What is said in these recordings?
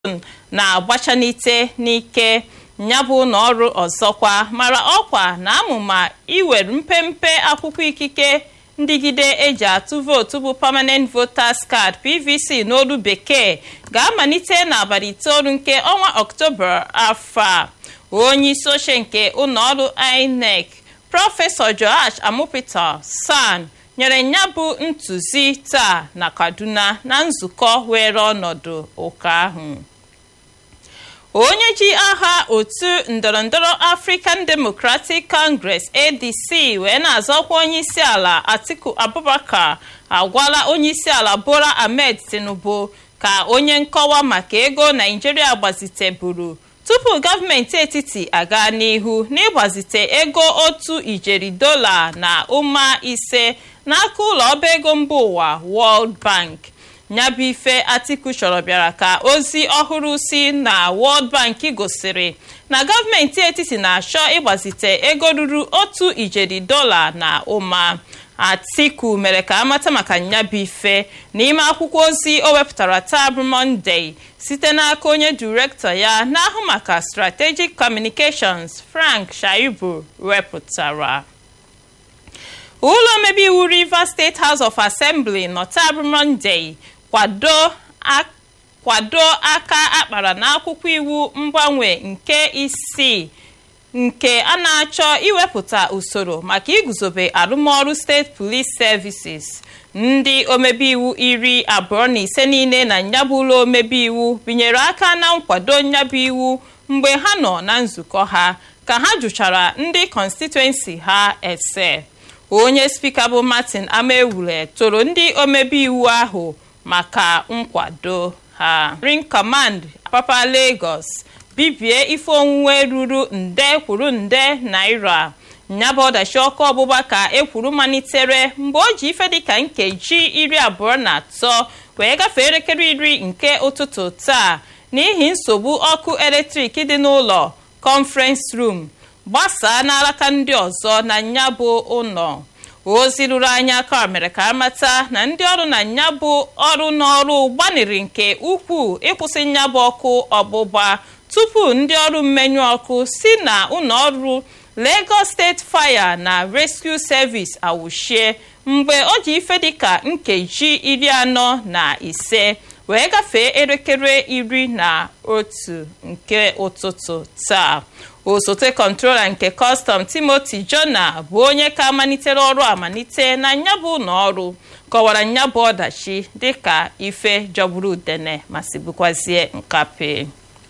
na-agbachanite n'ike nyabụ ụlọọrụ ọzọkwa mara ọkwa na amụma iwere mpempe akwụkwọ ikike ndịgide eji atụ vootu bụ permanent voters card pvc n'olu bekee ga-amalite n'abalị itoolu nke ọnwa ọktoba afọ a onye isi oche nke ụlọọrụ inec prọfesọ joash amupita san nyere ya bụ ntụzi taa na kaduna na nzukọ were ọnọdụ ụka ahụ onye ji aha otu ndọrọndọrọ african democratic congress adc wee na-azọkwa onyeisi ala atiku abubakar agwala onyeisi ala bola ahmed tinubu ka onye nkọwa maka ego naijiria gbaziteburu tupu gọọmenti etiti aga n'ihu n'ịgbazite ego otu ijeri dola na ụma ise n'aka ụlọ ọba ego mba ụwa world bank nyabụ ife atiku chọrọ bịara ka ozi ọhụrụ si na world bank gosiri na gọọmenti etiti na-achọ ịgbazite ego ruru otu ijeri dola na ụma atiku mere ka amata maka nyabụ ife n'ime akwụkwọ ozi o wepụtara taa bụ mọnde site n'aka onye direktọ ya na-ahụ maka strategic communications frank shaibu wepụtara ụlọ omebe iwu rivers state house of assembly nọtabụ monday kwado aka akpara n'akwụkwọ iwu mgbanwe nke isii nke a na-achọ iwepụta usoro maka iguzobe arụmọrụ steeti police services ndị omebe iwu iri abụọ na ise niile na nyabụ ụlọ omebe iwu binyere aka na nkwado nyabụ iwu mgbe ha nọ na nzukọ ha ka ha jụchara ndị constituency ha ese onye spika bụ martin amaewule toro ndị omebe iwu ahụ maka nkwado ha ring command papa lagos bibie ife onwunwe ruru nde kwuru nde naira nyaba ọdachi ọkụ ọgbụgba ka ekwuru malitere mgbe o ji ife dịka nkeji iri abụọ na atọ wee gafee elekere iri nke ụtụtụ taa n'ihi nsogbu ọkụ eletrik dị n'ụlọ conference room gbasaa n'alaka ndị ọzọ na nyabụ ụlọ ozi ruru anya aka mere ka amata na ndị ọrụ na nyabụ ọrụ n'ọrụ gbaniri nke ukwuu ịkwụsị nyabụ ọkụ ọgbụgba tupu ndị ọrụ mmenyu ọkụ si na ụlọọrụ Lagos State Fire na Rescue Service awụchie mgbe o ji ife dịka nkeji iri anọ na ise wee gafee elekere iri na otu nke ụtụtụ taa osote kọntrola nke kọstọm timoti jona bụ onye ka malitere ọrụ amalite na nyabụ ụlọọrụ kọwara nyabụ ọdachi dịka ife jọgburu udene ma sibukwazie nkape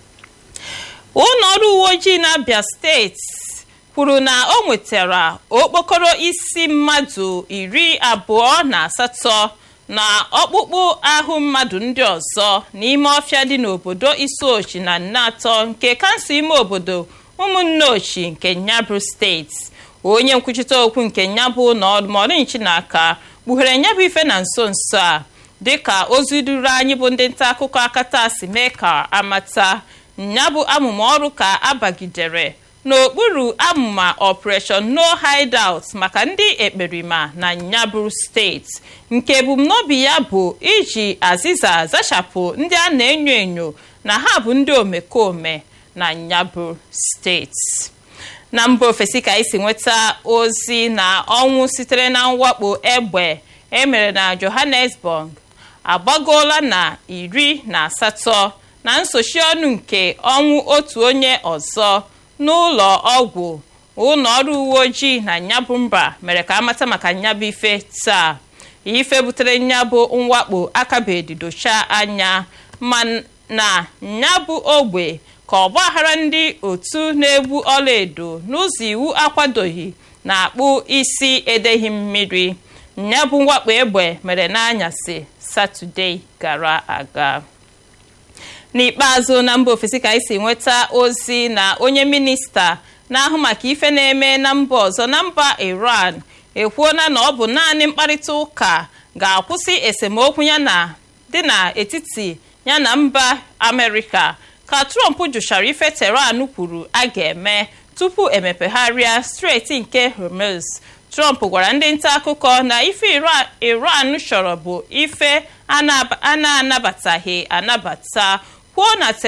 ụlọọrụ uwe ojii na-abịa steeti kwuru na o nwetara okpokoro isi mmadụ iri abụọ na asatọ na ọkpụkpụ ahụ mmadụ ndị ọzọ n'ime ọfịa dị n'obodo isiochi na nnatọ nke kansụl ime obodo ụmụnne ochi nke nyabụ steeti onye nkwuchite okwu nke nyabụ na ọdụmọdụnchi n'aka kpughere nyabụ ife na nso nso a dịka ozi duru anyị bụ ndị nta akụkọ akata si mee ka amata nyabụ amụma ọrụ ka abagidere n'okpuru amụma operation no hideout maka ndị ekperima na nyabụ steeti nke ebumnobi ya bụ iji azịza zachapụ ndị a na-enyo enyo na ha bụ ndị omekome na nyabụ steeti na mba ofesi ka isi nweta ozi na ọnwụ sitere na mwakpo egbe emere na johannesburg agbagoola na iri na asatọ na nsochi ọnụ nke ọnwụ otu onye ọzọ n'ụlọ ọgwụ ụlọ ọrụ uwe ojii na nyabụ mba mere ka amata maka nyabụ ife taa ife butere nyabụ mwakpo akabedidocha anya ma na nyabụ ogbe ka ọgbaghara ndị otu na-egbu ọlaedo n'ụzọ iwu akwadoghị na-akpụ isi edeghị mmiri nyabụ mwakpo egbe mere n'anyasị satọde gara aga n'ikpeazụ na mba ofesi ka anyị si nweta ozi na onye minista na-ahụ maka ife na-eme na mba ọzọ na mba iran ekwuola na ọ bụ naanị mkparịta ụka ga-akwụsị esemokwu ya na dị n'etiti ya na mba amerịka ka trump jụchara ife teran kwuru a ga-eme tupu emepegharịa steeti nke hormuz trump gwara ndị nta akụkọ na ife iran chọrọ bụ ife a na-anabataghị anabata kwuo na